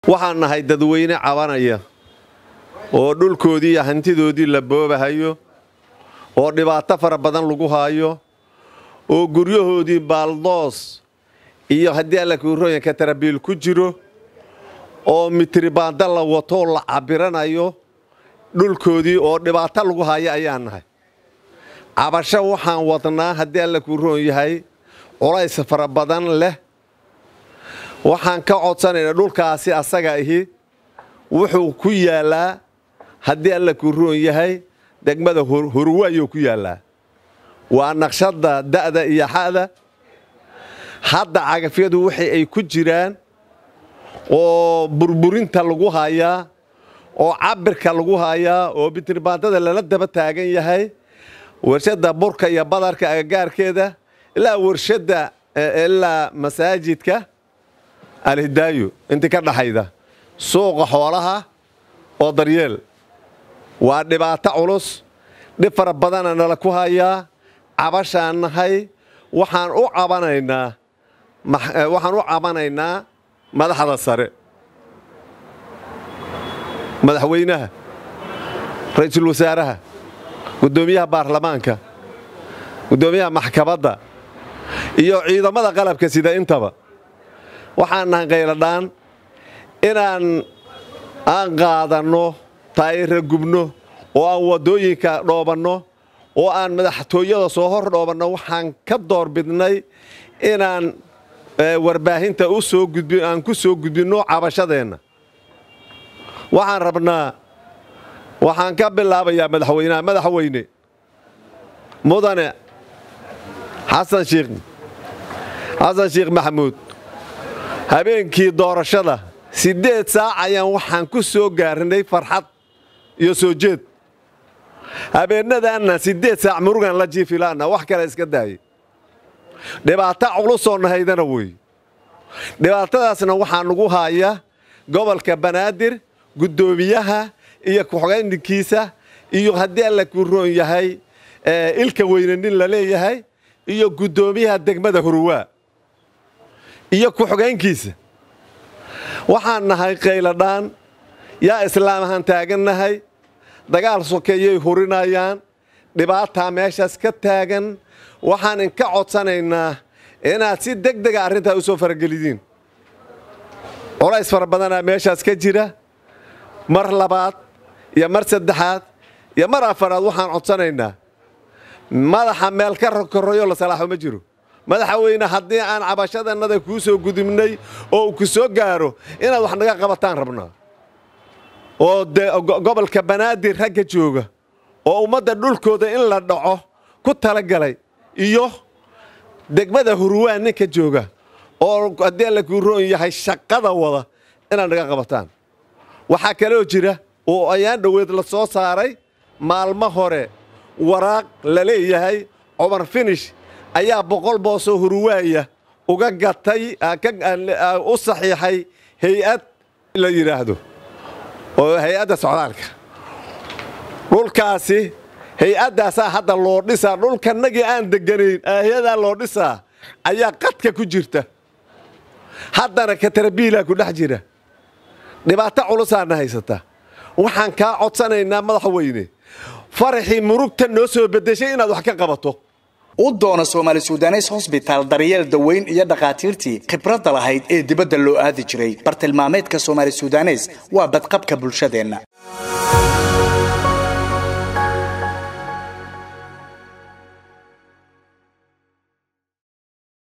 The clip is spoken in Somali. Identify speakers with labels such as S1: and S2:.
S1: waxaan nahay dadweyne cabanaya oo dhulkoodii iyo hantidoodii la boobahayo oo dhibaato fara badan lagu haayo oo guryahoodii baaldoos iyo haddii alla kuurooyinka tarabiil ku jiro oo mitribaanda la watoo la cabiranayo dhulkoodii oo dhibaato lagu haayo ayaan nahay cabasho waxaan wadnaa haddii alla kuu roon yahay culays fara badan leh waxaan ka codsanaynaa dhulkaasi asaga ahi wuxuu ku yaallaa haddii alla kuu roon yahay degmada hurwaayuu ku yaallaa waa naqshadda da'da iyo xa'da hadda cagafyadu wixii ay ku jiraan oo burburinta lagu hayaa oo cabirka lagu hayaa oo bitirbaandada lala daba taagan yahay warshadda burka iyo badarka agagaarkeeda ilaa warshadda ilaa masaajidka alhidaayo intii ka dhaxayda suuqa xoolaha oo daryeel waa dhibaato culus dhib fara badana nala ku hayaa cabashaan nahay waxaan u cabanaynaa waxaan u cabanaynaa madaxda sare madaxweynaha ra-iisul wasaaraha guddoomiyaha baarlamaanka guddoomiyaha maxkamadda iyo ciidamada qalabka sida intaba waxaan nahay qayladhaan inaan aan qaadanno taayira gubno oo aan waddooyinka dhoobanno oo aan madaxtooyada soo hor dhoobanno waxaan ka doorbidnay inaan warbaahinta u soo gudbi aan ku soo gudbinno cabashadeenna waxaan rabnaa waxaan ka bilaabayaa madaxweynaha madaxweyne mudane xasan shiikh xasan sheekh maxamuud habeenkii doorashada siddeed saac ayaan waxaan ku soo gaarnay farxad iyo soo jeed habeennadaanna siddeed saac murugan la jiifilaana wax kale iska daayay dhibaato culusoo nahaydana wey dhibaatadaasna waxaa nagu haaya gobolka banaadir guddoomiyaha iyo ku-xogayninkiisa iyo haddii alla kuu roon yahay ilka weyne nin la leeyahay iyo guddoomiyaha degmada hurwaa iyo ku-xogaynkiisa waxaan nahay qayladhaan yaa islaam ahaan taagannahay dagaal sokeeyay hurinayaan dhibaataa meeshaas ka taagan waxaan inka codsanaynaa inaad si deg dega arrintaa u soo faragelidiin colays fara badanaa meeshaas ka jira mar labaad iyo mar saddexaad iyo mar afaraad waxaan codsanaynaa madaxa meel ka korrayo la salaaxo ma jiro madaxweyne haddii aan cabashadannada kuu soo gudubnay oo ku soo gaaro inaad wax naga qabataan rabnaa oo de gobolka banaadir ragga jooga oo ummadda dhulkooda in la dhaco ku talagalay iyo degmada hurwaan ninka jooga oo haddii alla kuu roon yahay shaqada wada inaad naga qabataan waxaa kaloo jira oo ayaan dhoweed la soo saaray maalmo hore waraaq la leeyahay cumar finish ayaa boqol boosoo hurwaaya uga gatay u saxiixay hay-ad la yidhaahdo oo hay-adda socdaalka dhulkaasi hay-addaasaa hadda loo dhisaa dhulkanagii aan deganayn hay-adaa loo dhisaa ayaa qadka ku jirta haddana katarabiilaa ku dhex jira dhibaato culusaana haysata waxaan kaa codsanaynaa madaxweyne faraxii murugta noo soo beddeshay inaad wax ka qabato
S2: u doona soomaali sudanes hosbitaal daryeel daweyn iyo dhakhaatiirtii khibradda lahayd ee dibadda loo aadi jiray bartilmaameedka soomaali sudanes waa badqabka bulshadeenna